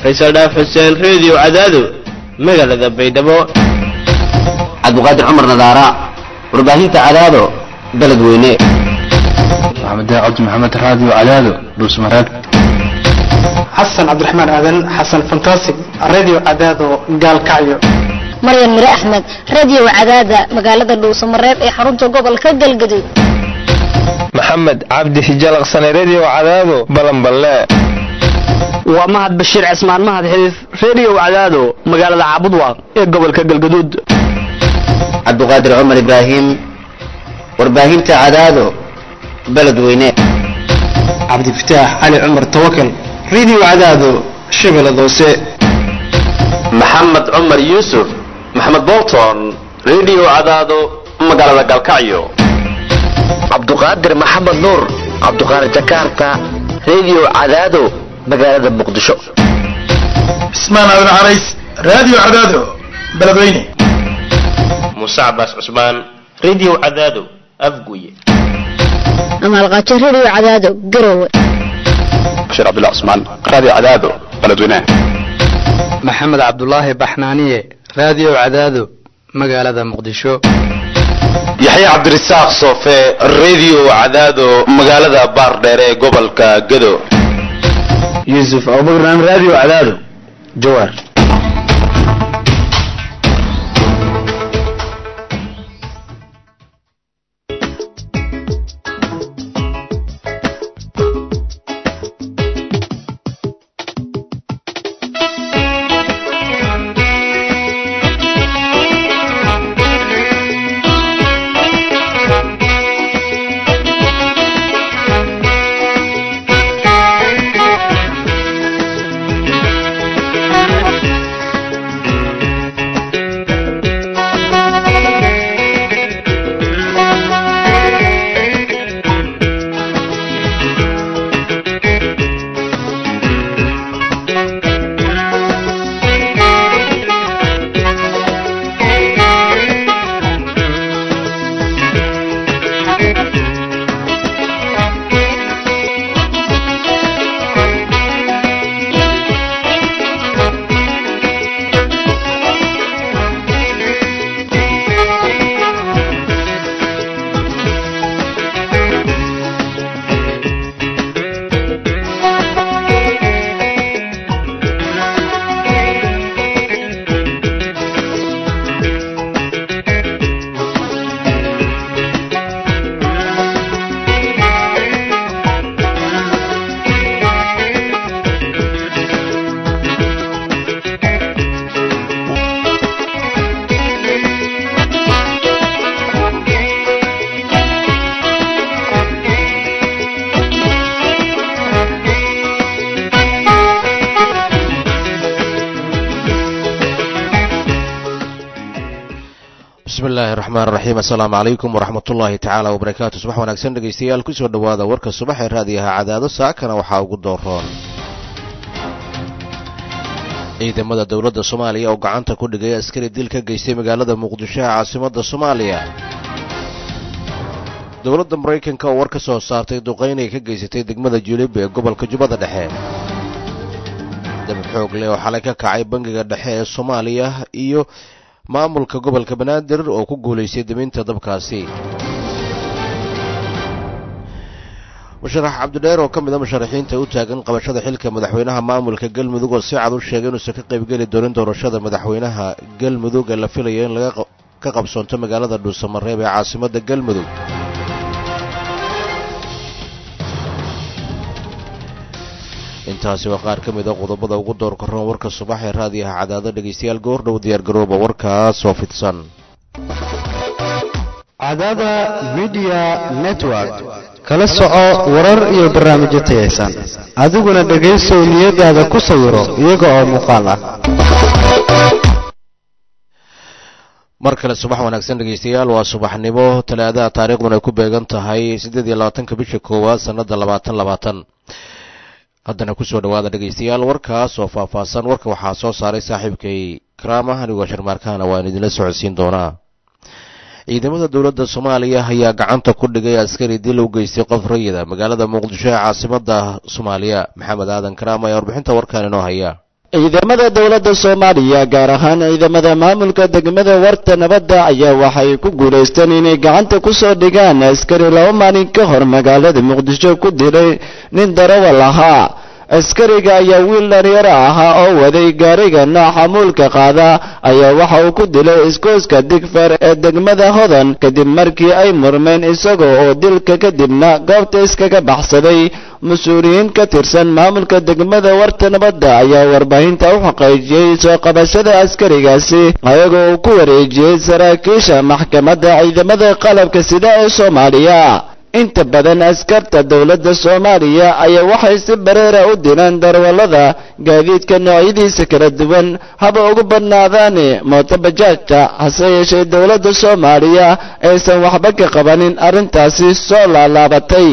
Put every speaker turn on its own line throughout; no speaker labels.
faysal dhaaf xuseen reediyo cadaado magaalada baydhabo
cabdiqaadir cumar nadaara warbaahinta cadaado beledweyne
maxamed cabdi maxamed raadiyo cadaado dhuusmareeb
xasan cabdiraxmaan aadan xasan fantastic radio cadaado gaalkacyo
maryan mire axmed radio cadaada magaalada dhuusamareeb ee xarunta gobolka galgaduud
maxamed cabdi hijalaqsane redio cadaado balanballe
waa mahad bashiir cismaan mahad xidif redio cadaado magaalada caabudwaaq ee gobolka galgaduud
cabdiqaadir cumar ibraahim warbaahinta cadaado beledweyne
cabdifataax cali cumar tawakal radio cadaado shabeellada hoose
maxamed cumar yuusuf maxamed bolton redio cadaado magaalada galkacyo
cabduqaadir maxamed nuur cabduqaadir jakarta redio cadaado magaalada muqdisho
cismaan aadan carays radio cadaado beledweyne
muuse cabaas cusmaan redio cadaado afguye
amaalqaajo radio cadaado garowe
bashiir cabdullah cusmaan radio cadaado beledweyne
maxamed cabdulaahi baxnaaniye radio cadaado magaalada muqdisho
yaxya cabdirasaaq soofe redio cadaado magaalada baardheere ee gobolka gado
yuusuf abubakran radio cadaado jawaar
bismillahi raxmaan raxiim assalaamu calaykum waraxmatullaahi tacaala wabarakaatu subax wanaagsan dhegaystayaal kusoo dhowaada warka subax ee raadiyaha cadaado saakana waxaa ugu dooroon ciidamada dowladda soomaaliya oo gacanta ku dhigay askari dil ka geystay magaalada muqdisho ee caasimadda soomaaliya dowladda maraykanka oo war ka soo saartay duqaynay ka geysatay degmada julib ee gobolka jubbada dhexe dab xoog leh oo xalay ka kacay bangiga dhexe ee soomaaliya iyo maamulka gobolka banaadir oo ku guulaystay daminta dabkaasi musharax cabdidheer oo ka mid a musharaxiinta u taagan qabashada xilka madaxweynaha maamulka galmudug oo si cad u sheegay inuusan ka qaybgeli doonin doorashada madaxweynaha galmudug ee la filayo in laga ka qabsoonto magaalada dhuusamareeb ee caasimadda galmudug intaasi waa qaar ka mid a qodobada ugu door karoon warka subax ee raadiyaha cadaado dhegaystayaal goordhow diyaargarooba warkaas oo fidsan
cadaada midiya network kala soco warar iyo barnaamijyo tayaysan adiguna dhegaysow niyadaada ku sawiro iyaga oo muuqaal ah
mar kale subax wanaagsan dhegaystayaal waa subaxnimo talaadaha taariikhduna ay ku beegan tahay siddeed iyo labaatanka bisha koowaad sannada labaatan labaatan haddana kusoo dhowaada dhegaystayaal warkaas oo faahfaahsan warka waxaa soo saaray saaxiibkay karaama anigoo sharmaarkaana waan idinla socodsiin doonaa ciidamada dowladda soomaaliya ayaa gacanta ku dhigay askari dil u geystay qof rayida magaalada muqdisho ee caasimada soomaaliya maxamed aadan karaama ayaa warbixinta warkaan inoo haya
ciidamada dowladda soomaaliya gaar ahaan ciidamada maamulka degmada warta nabadda ayaa waxay ku guulaysteen inay gacanta ku soo dhigaan askari laba maalin ka hor magaalada muqdisho ku dilay nin darawal ahaa askariga ayaa wiil dhalinyaro ahaa oo waday gaariga nooca muulka qaada ayaa waxa uu ku dilay iskooska digfer ee degmada hodan kadib markii ay murmeen isaga oo dilka kadibna goobta iskaga baxsaday mas-uuliyiin ka tirsan maamulka degmada warta nabadda ayaa warbaahinta u xaqiijiyey soo qabashada askarigaasi ayagoo uu ku wareejiyey saraakiisha maxkamadda ciidamada qalabka sida ee soomaaliya inta badan askarta dowladda soomaaliya ayaa waxay si bareera u dilaan darwallada gaadiidka noocyadiisa kala duwan haba ugu badnaadaane mootobajaajta hase yeeshee dowladda soomaaliya aysan waxba ka qabanin arrintaasi soo laalaabatay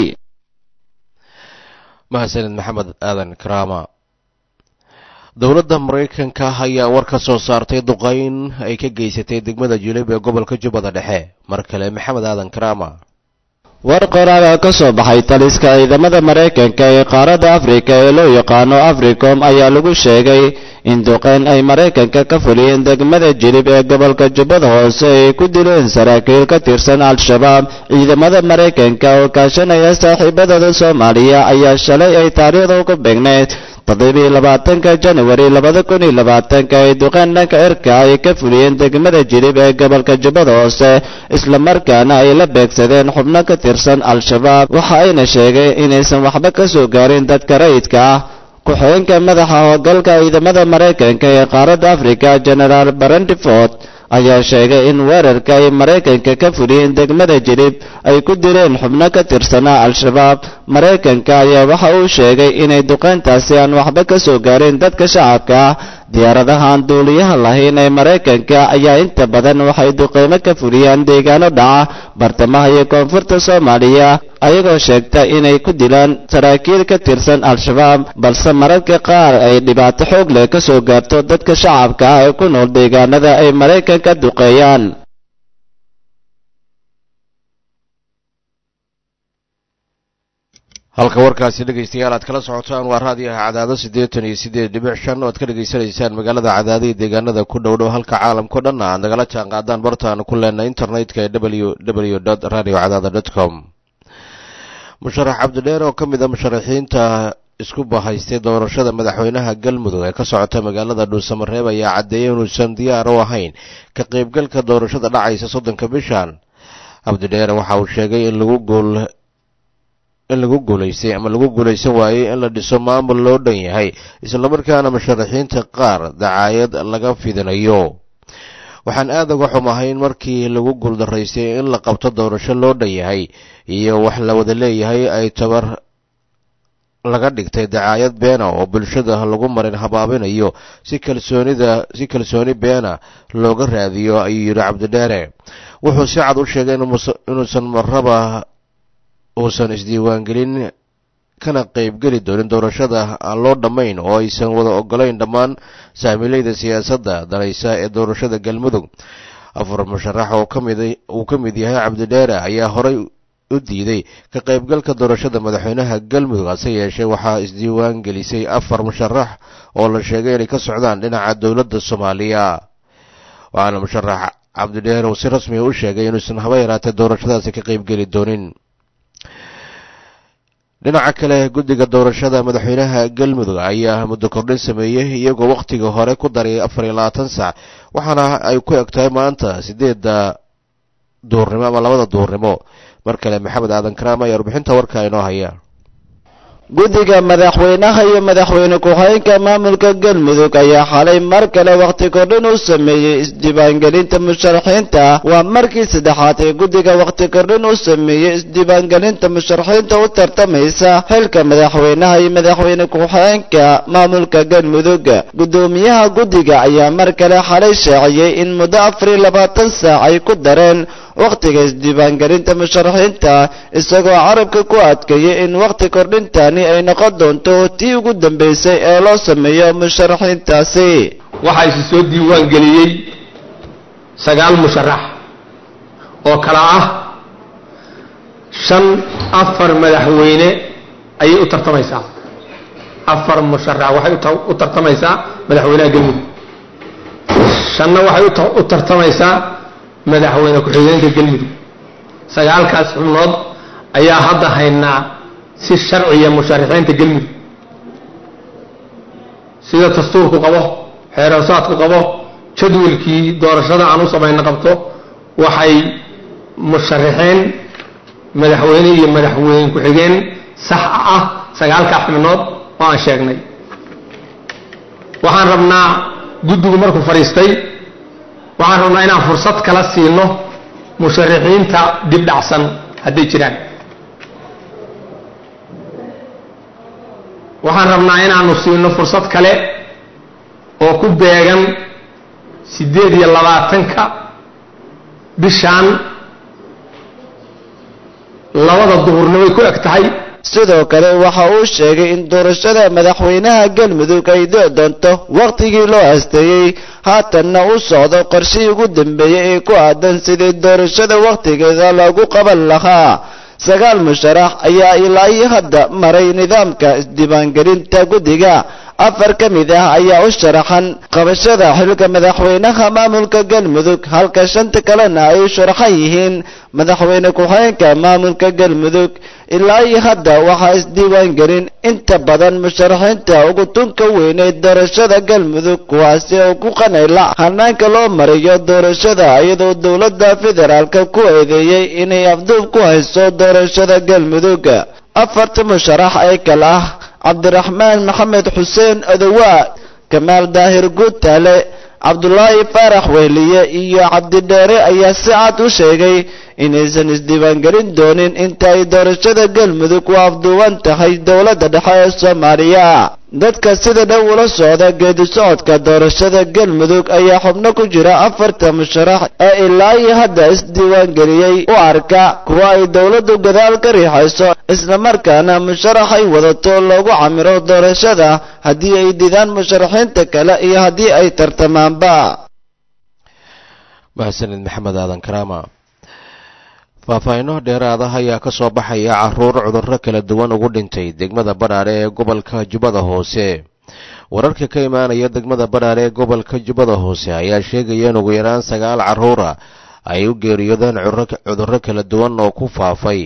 mahadsanid maxamed aadan karaama dowladda maraykanka ayaa war ka soo saartay duqayn ay ka geysatay degmada julib ee gobolka jubbada dhexe mar kale maxamed aadan karaama
war qoraal oo ka soo baxay taliska ciidamada maraykanka ee qaaradda afrika ee loo yaqaano africom ayaa lagu sheegay in duqeyn ay maraykanka ka fuliyeen degmada jilib ee gobolka jubbada hoose ay ku dileen saraakiil ka tirsan al-shabaab ciidamada maraykanka oo kaashanaya saaxiibadooda soomaaliya ayaa shalay ay taariikhda ugu beegneyd toddobiiyo labaatanka janawari labada kun iyo labaatanka ay duqeen dhanka cirka ay ka fuliyeen degmada jilib ee gobolka jubbada hoose islamarkaana ay la beegsadeen xubno ka tirsan al-shabaab waxa ayna sheegay inaysan waxba ka soo gaarin dadka rayidka ah ku-xigeenka madaxa howlgalka ciidamada maraykanka ee qaaradda afrika genaraal barandiford ayaa sheegay in weerarka ay maraykanka ka fuliyeen degmada jilib ay ku dileen xubno ka tirsanaa al-shabaab maraykanka ayaa waxa uu sheegay inay duqeyntaasi aan waxba ka soo gaarin dadka shacabka ah diyaaradahaan duuliyaha lahayn ee maraykanka ayaa inta badan waxay duqeymo ka fuliyaan deegaano dhaca bartamaha iyo koonfurta soomaaliya ayagoo sheegta inay ku dilaan saraakiil ka tirsan al-shabaab balse mararka qaar ay dhibaato xoog leh ka soo gaarto dadka shacabka ah ee ku nool deegaanada ay maraykanka duqeeyaan
halka warkaasi dhegaystayaal aad kala socotaan waa raadiyaha cadaado siddeetan iyo siddeed dhibic shan oo aad ka dhegaysanaysaan magaalada cadaado iyo deegaanada ku dhow dhow halka caalamkao dhan aad nagala jaan qaadaan bartaanu ku leenay internetka ee w w dot radio cadaada dot com musharax cabdidheer oo ka mid a musharaxiinta isku bahaystay doorashada madaxweynaha galmudug ee ka socota magaalada dhuusamareeb ayaa caddeeyay inuusan diyaar u ahayn ka qaybgalka doorashada dhacaysa soddonka bishan cabdidheer waxa uu sheegay in lagu guul in lagu guulaystay ama lagu guulaysan waayey in la dhiso maamul loo dhan yahay islamarkaana musharaxiinta qaar dacaayad laga fidinayo waxaan aad uga xumahay in markii lagu guuldaraystay in la qabto doorasho loo dhan yahay iyo wax la wada leeyahay ay tabar laga dhigtay dacaayad beena oo bulshada lagu marin habaabinayo si kalsoonida si kalsooni beena looga raadiyo ayuu yidhi cabdidheere wuxuu si cad u sheegay inuusan marraba uusan isdiiwaangelin kana qaybgeli doonin doorashada aan loo dhammayn oo aysan wada ogolayn dhammaan saamiileyda siyaasadda danaysa ee doorashada galmudug afar musharax oo kamid uu ka mid yahay cabdidheere ayaa horay u diiday ka qaybgalka doorashada madaxweynaha galmudug hase yeeshee waxaa isdiiwaan gelisay afar musharax oo la sheegay inay ka socdaan dhinaca dowladda soomaaliya waxaana musharax cabdidheere uu si rasmiga u sheegay inuusan haba yaraatee doorashadaasi ka qaybgeli doonin dhinaca kale guddiga doorashada madaxweynaha galmudug ayaa muddo kordhin sameeyey iyagoo wakhtiga hore ku daray afar iyo labaatan sac waxaana ay ku eg tahay maanta sideedda duurnimo ama labada duurnimo mar kale maxamed aadan karaam ayaa warbixinta warka inoo haya
guddiga madaxweynaha iyo madaxweyne ku-xigeenka maamulka galmudug ayaa xalay mar kale wakhti kordhin u sameeyey isdiiwaangelinta musharaxiinta waa markii saddexaad ee guddiga wakhti kordhin u sameeyey isdiiwaangelinta musharaxiinta u tartamaysa xilka madaxweynaha iyo madaxweyne ku-xigeenka maamulka galmudug guddoomiyaha guddiga ayaa mar kale xalay sheeciyey in muddo afar iyo labaatan saac ay ku dareen wakhtiga isdiiwaangelinta musharaxiinta isagoo carabka ku adkeeyey in wakhti kordhintani ay noqon doonto tii ugu dambaysay ee loo sameeyo musharaxiintaasi
waxaa isi soo diiwaan geliyey sagaal musharax oo kala ah shan afar madaxweyne ayay u tartamaysaa afar musharax waxay u tartamaysaa madaxweynaha galmudug shanna waxay u tartamaysaa madaxweyne ku-xigeenka galmudug sagaalkaas xubnood ayaa hadda haynaa si sharciya musharaxiinta galmudug sida dastuurku qabo xeeroosaadku qabo jadwalkii doorashada aan u samayna qabto waxay musharaxiin madaxweyne iyo madaxweyne ku-xigeen sax ah sagaalkaa xubnood oo aan sheegnay waxaan rabnaa guddigu markuu fadhiistay waxaan rabnaa inaan fursad kala siino musharaxiinta dib dhacsan hadday jiraan waxaan rabnaa inaanu siino fursad kale oo ku beegan siddeed iyo labaatanka bishaan labada duhurnimay ku eg tahay
sidoo kale waxa uu sheegay in doorashada madaxweynaha galmudug ay dii doonto wakhtigii loo asteeyey haatanna u socdo qorshihii ugu dambeeyey ee ku aadan sidii doorashada wakhtigeeda loogu qaban lahaa sagaal musharax ayaa ilaa iyo hadda maray nidaamka isdiiwaangelinta guddiga afar ka mid ah ayaa u sharaxan qabashada xilka madaxweynaha maamulka galmudug halka shanta kalena ay u sharaxan yihiin madaxweyne ku-xigeenka maamulka galmudug ilaa iyo hadda waxaa isdiiwaangelin inta badan musharaxiinta ugu tunka weyneed doorashada galmudug kuwaasi oo ku qanayla hanaanka loo mariyo doorashada iyadoo dowladda federaalka ku eedeeyey inay afduub ku hayso doorashada galmudug afarta musharax ee kale ah cabdiraxmaan maxamed xuseen odowaa kamaal daahir guutaale cabdulaahi faarax wehliye iyo cabdidheere ayaa si cad u sheegay inaysan isdiiwaangelin doonin inta ay doorashada galmudug u afduuban tahay dowladda dhexe ee soomaaliya dadka sida dhow ula socda geedi socodka doorashada galmudug ayaa xubno ku jira afarta musharax ee ilaa iyo hadda isdiiwaangeliyey u arka kuwa ay dowladdu gadaal ka riixayso islamarkaana musharax ay wadato loogu camiro doorashada haddii ay didaan musharaxiinta kale iyo haddii ay tartamaanba
mahadsanid maxamed aadan karaama faahfaahinno dheeraada ayaa ka soo baxaya caruur cudurro kala duwan ugu dhintay degmada badhaadhe ee gobolka jubbada hoose wararka ka imaanaya degmada badhaadhe ee gobolka jubbada hoose ayaa sheegaya in ugu yaraan sagaal carruura ay u geeriyoodeen cudurro kala duwan oo ku faafay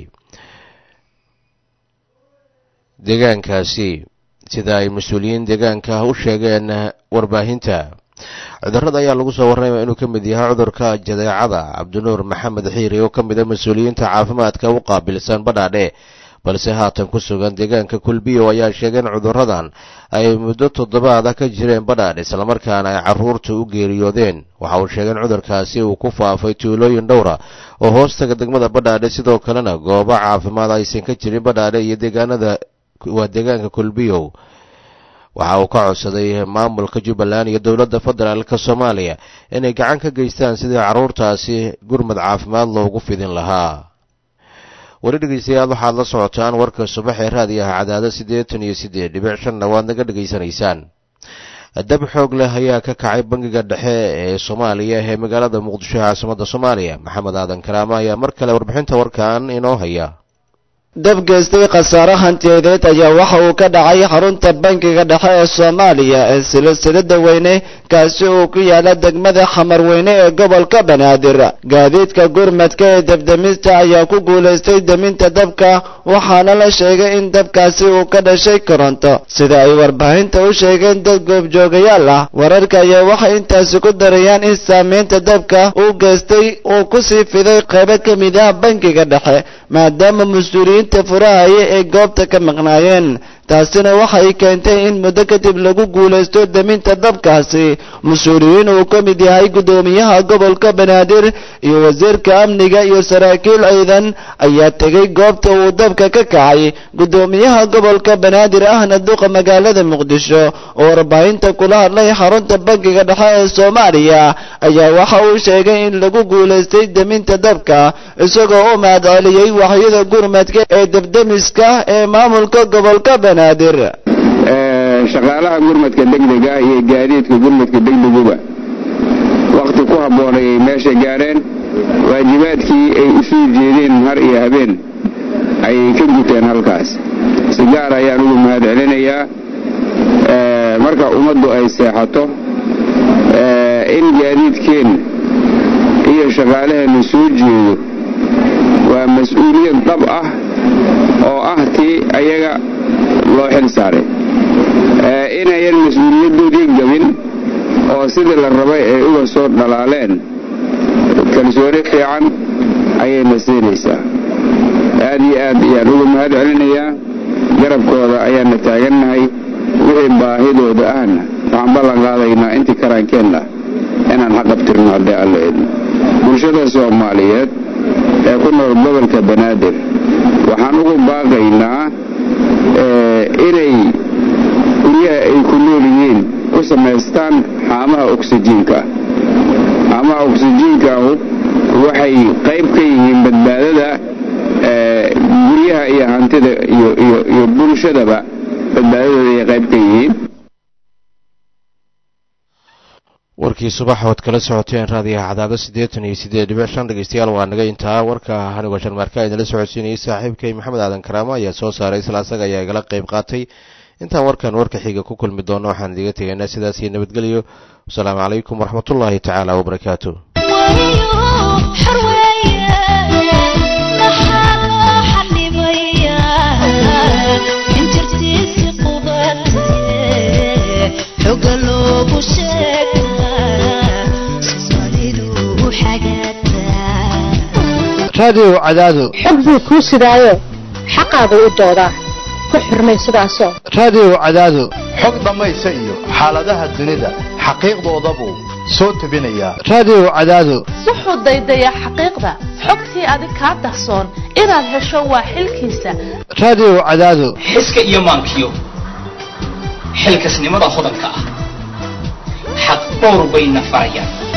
deegaankaasi sida ay mas-uuliyiin deegaanka u sheegeen warbaahinta cudurrada ayaa lagu soo warramaya inuu ka mid yahay cudurka jadeecada cabdinuur maxamed xiiri oo ka mid a mas-uuliyiinta caafimaadka u qaabilsan badhaadhe balse haatan ku sugan deegaanka kulbiyo ayaa sheegeen cudurradan ay muddo toddobaada ka jireen badhaadhe islamarkaana ay carruurta u geeriyoodeen waxa uu sheegeen cudurkaasi uu ku faafay tuulooyin dhowra oo hoostaga degmada badhaadhe sidoo kalena goobo caafimaad aysan ka jirin badhaadhe iyo deegaanada waa deegaanka kulbiyow waxa uu ka codsaday maamulka jubbaland iyo dowladda federaalka soomaaliya inay gacan ka geystaan sidii carruurtaasi gurmad caafimaad loogu fidin lahaa weli dhegeystayaal waxaad la socotaan warka subax ee raadiyaha cadaado siddeetan iyo siddeed dhibic shanna waad naga dhegaysanaysaan dab xoog leh ayaa ka kacay bangiga dhexe ee soomaaliya ee magaalada muqdisho ee caasimadda soomaaliya maxamed aadan karaama ayaa mar kale warbixinta warkan inoo haya
dab geystay khasaare hantiyadeed ayaa waxa uu ka dhacay xarunta bankiga dhexe ee soomaaliya ee silsilada weyne kaasi uu ku yaala degmada xamarweyne ee gobolka banaadir gaadiidka gurmadka ee debdemista ayaa ku guulaystay deminta dabka waxaana la sheegay in dabkaasi uu ka dhashay koronto sida ay warbaahinta u sheegeen dad goobjoogayaal ah wararka ayaa waxay intaasi ku darayaan in saameynta dabka uu geystay uu kusii fiday qaybo ka mid ah bankiga dhexe maadaama mas-uuliyiin furahaya ee goobta ka maqnaayeen taasina waxay keentay in muddo kadib lagu guulaysto deminta dabkaasi mas-uuliyiin uu ka mid yahay guddoomiyaha gobolka banaadir iyo wasiirka amniga iyo saraakiil ciidan ayaa tegay goobta uu dabka ka kacay guddoomiyaha gobolka banaadir ahna duqa magaalada muqdisho oo warbaahinta kula hadlay xarunta bankiga dhexe ee soomaaliya ayaa waxa uu sheegay in lagu guulaystay deminta dabka isagoo u mahadceliyey waxyada gurmadka ee debdemiska ee maamulka gobolka banaadir
shaqaalaha gurmadka degdega iyo gaadiidka gurmadka degdeguba wakhti ku habboon ayay meesha gaareen waajibaadkii ay u soo jeedeen har iyo habeen ayay ka guteen halkaas si gaar ayaan ugu mahad celinayaa marka ummaddu ay seexato in gaadiidkeenna iyo shaqaalaheenna soo jeedo waa mas-uuliyad dhab ah oo ah tii ayaga loo xil saaray inayan mas-uuliyaddoodii gabin oo sidii la rabay ay uga soo dhalaaleen kalsooni fiican ayayna siinaysaa aad iyo aad ayaan uga mahad celinayaa garabkooda ayaana taagannahay wixii baahidooda ahna waxaan ballan qaadaynaa intii karaankeenna inaan xaqabtirno haddii alla idmo bulshada soomaaliyeed ee ku nool gobolka banaadir waxaan ugu baaqaynaa inay guryaha ay ku nool yihiin ku samaystaan xaamaha oksijiinka xaamaha oksijiinkaahu waxay qayb ka yihiin badbaadada guryaha iyo hantida iyo bulshadaba badbaadadooda ay qayb ka yihiin
warkii subax ood kala socoteen raadiyaha cadaado siddeetan iyo siddeed dhibic shan dhegeystayaal waa naga intaa warka hanigoo sharmaarka idinla socodsiinayay saaxiibkay maxamed aadan karaamo ayaa soo saaray isla asaga ayaa igala qayb qaatay intaan warkan warka xiga ku kulmi doono waxaan idiga tegaynaa sidaas iyo nabadgelyo wasalaamu calaykum waraxmatullaahi tacaala wabarakaatu
raadiyo cadaado
xog buu kuu sidaayo xaqaagu u doodaa ku xurmay sidaasoo
raadiyo cadaado
xog dhammaysa iyo xaaladaha dunida xaqiiqdoodabuu soo tebinayaa
raadiyo cadaado
wuxuu daydayaa xaqiiqda xogtii adig kaa dahsoon inaad hesho waa xilkiisa
raadiyo cadaado
xiska iyo maankiyo xilkasnimada hodanka ah xaq dhowr bayna farayaan